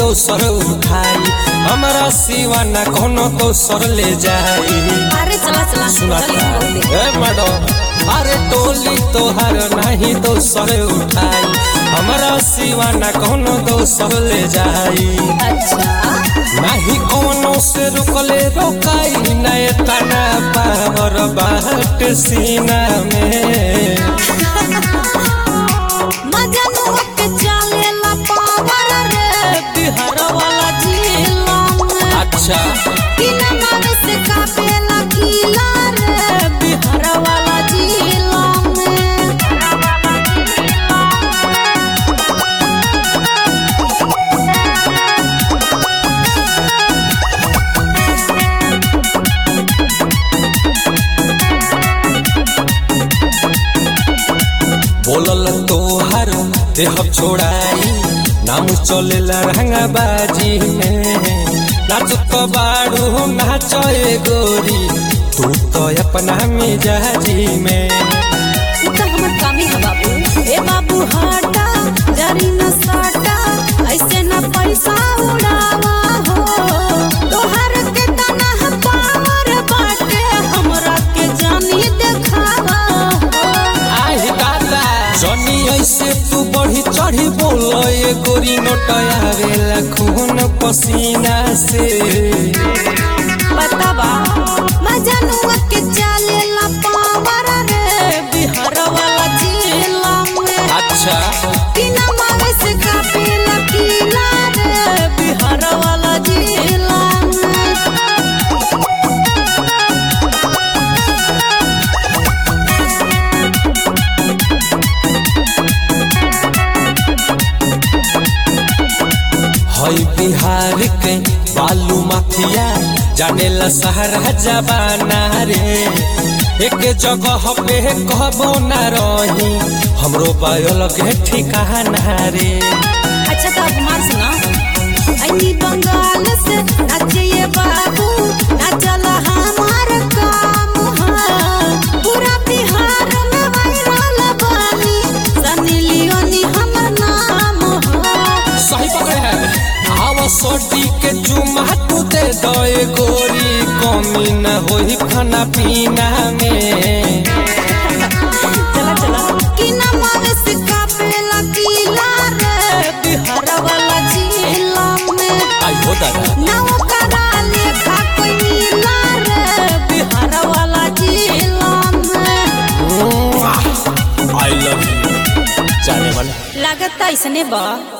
दोसर उठाई हमरा सिवा ना कोनो दोसर ले जाई अरे चला चला सुना चली था बोलते। ए मैडम अरे टोली तोहर नहीं दोसर उठाई हमरा सिवा ना कोनो दोसर ले जाई अच्छा नाही कोनो से रुकले रोकाई नए तना पावर बाट सीना में मजनुआ के चलेला पावर रे बिहार वाला जिला में अच्छा किला मारे से कापेला किला रे बिहार वाला जिला में बोलल तोहर देह छोड़ाई नाम चलेला रंगाबाजी में नाच तो बाड़ू नाच ए गोरी तू तो अपना मिजाजी में उ त हमर कामी है बाबू ए बाबू हटा जरी न साटा ऐसे न पैसा उड़ावा हो तोहर के तना है पावर बाटे हमरा के जानी देखावा हो आही दादा जनी ऐसे तू बढ़ी चढ़ी बोल ए गोरी नोटयावेला खून पसीना से बतावा मजनुआ के चलेला पावर रे बिहार वाला जिला में अच्छा किना मावे से कापेला किला रे बिहार वाला जिला में हई बिहार के बालू माफिया जानेला सहरा जबाना रे एक जगह पे कहबो ना रही हमरो बायल के ठिकाना रे अच्छा तो कुमार सुना आई बंगाल से नाचिए बाबू नाचला हमार काम है पूरा बिहार में वायरल बानी सनी लियोनी हमर नाम है सही पकड़े है आवा सोटी के चुमा तू दे दो ए गोरी कमी न होई खाना पीना में चला चला कि ना मावे से कापेला किला रे बिहार वाला जिला में आई हो दादा नाव करा लेखा कोई मिला रे बिहार वाला जिला में आई लव यू जाने वाला लागत ऐसने बा